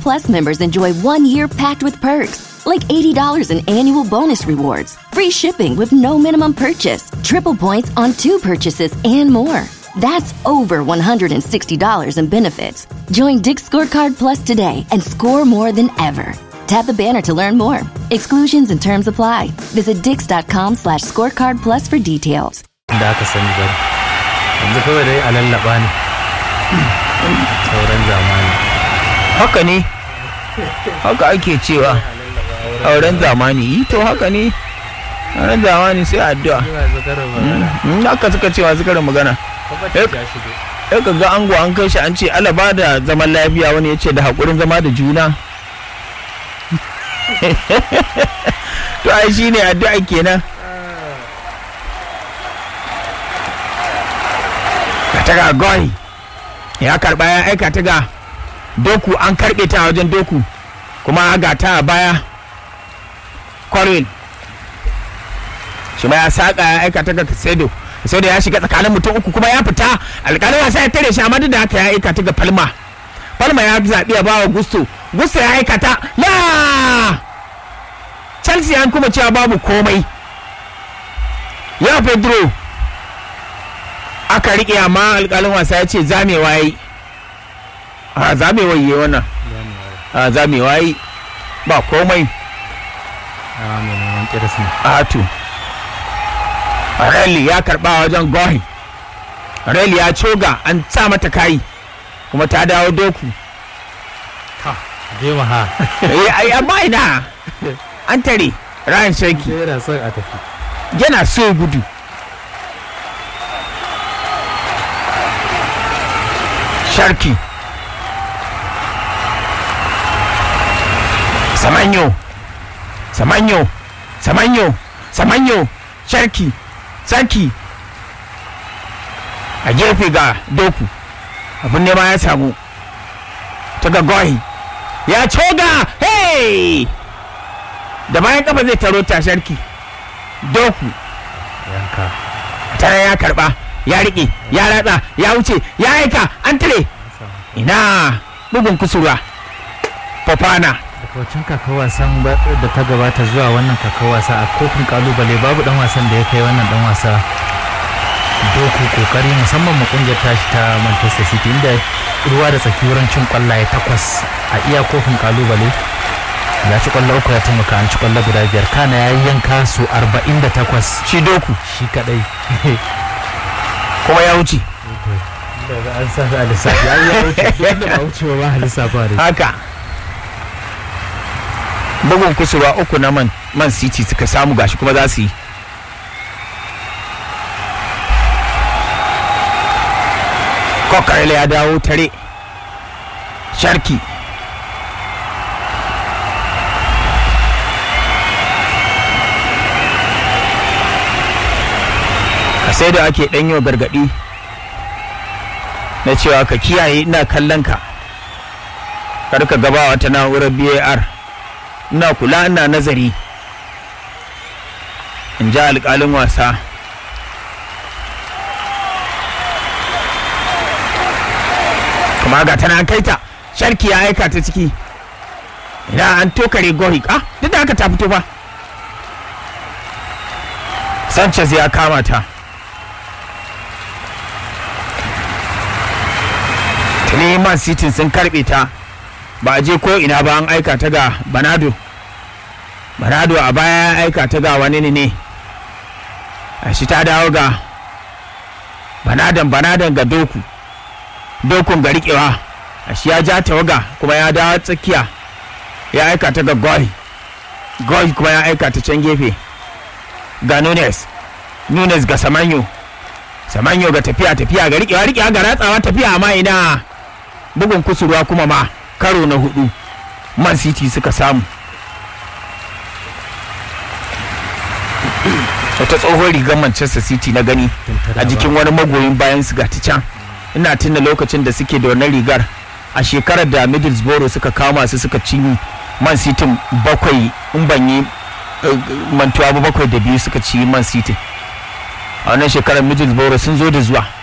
Plus members enjoy one year packed with perks, like $80 in annual bonus rewards, free shipping with no minimum purchase, triple points on two purchases, and more. That's over $160 in benefits. Join Dick's Scorecard Plus today and score more than ever. Tap the banner to learn more. Exclusions and terms apply. Visit dix.com slash scorecard plus for details. da aka sani ba yanzu kawai dai a lallaba ne sauran zamani haka ne haka ake cewa auren zamani yi to haka ne auren zamani sai addu'a Ina zakarar ba in haka suka cewa suka da magana Kwakwata ya shigo ya ka ga ango an kai shi an ce ala ba da zaman lafiya wani ya ce da haƙurin zama da juna to ai shi ne addu'a kenan ka ta ga goy ya karɓa ya aika ta ga doku an karɓe ta a wajen doku kuma ga ta a baya Corwin shi ma ya saƙa ya aika ta ga Kasedo Kasedo ya shiga tsakanin mutum uku kuma ya fita alƙalin wasa ya tare shi amma duk da haka ya aika ta ga Palma Palma ya zaɓi ya bawa Gusto Gusto ya aika ta la Chelsea an kuma cewa babu komai ya Pedro aka riƙe amma alƙalin wasa ya ce zamewa yi a zamewa yi wannan a zamewa yi ba komai a mai neman kiris ne Atu. Rally ya karba wajen Gohi. Rally ya coga an sa mata kayi kuma ta dawo doku. je ma ha Eh, ai amma ina an tare Ryan Shaki yana son a tafi yana so ya gudu. Sharki. Samanyo. Samanyo. Samanyo. Samanyo. Sharki. Sarki. A gefe ga doku. Abin nema ya samu. Ta ga goyi. Ya coga! Hey! Da bayan kafa zai taro ta sharki. Doku. yanka tare ya karba ya riƙe ya ratsa ya wuce ya aika an tare ina bugun kusurwa fofana daga wancan kakar wasan ba- da ta gabata zuwa wannan kakar wasa a kofin kalubale babu dan wasan da ya kai wannan dan wasa doku kokari musamman mu kungiyar tashi ta manchester city inda ruwa da tsaki wurin cin kwallaye takwas a iya kofin kalubale ya ci kwallo uku ya taimaka an ci kwallo guda biyar kana ya yi yanka su 48 shi doku shi kadai kuma ya wuce daga an sa su a lissafi an ya wuce duk da ba wuce ba a lissafa da haka bugun kusurwa uku na man, man city suka samu gashi kuma za su yi kokarela ya dawo tare sharki ka sai da ake ɗanyo gargaɗi na cewa ka kiyaye ina kallon ka kar ka gaba wata na'urar bar ina kula ina nazari in ji alƙalin wasa kuma ga tana kai ta sharki ya aika ta ciki ina an tokare gohik ah duk da haka ta fito ba sanchez ya kama ta tuni man city sun karbe ta ba a je ko ina ba an aika ta ga banado banado a baya ya aika ta ga wani ne ne a shi ta dawo ga banadan banadan ga doku dokun ga riƙewa a shi ya ja tawaga kuma ya dawo tsakiya ya aika ta ga goy goy kuma ya aika ta can gefe ga nunes nunes ga samanyo samanyo ga tafiya tafiya ga riƙewa riƙewa ga ratsawa tafiya amma ina bugun kusurwa kuma ma karo na hudu man city suka samu wata tsohon rigar manchester city na gani a jikin wani magoyin bayan su ga ta can ina tuna lokacin da suke da wannan rigar a shekarar da middlesbrough suka kama su suka ci man city bakwai in ban yi eh, mantuwa ba bakwai da biyu suka ci man city a wannan shekarar middlesbrough sun zo da zuwa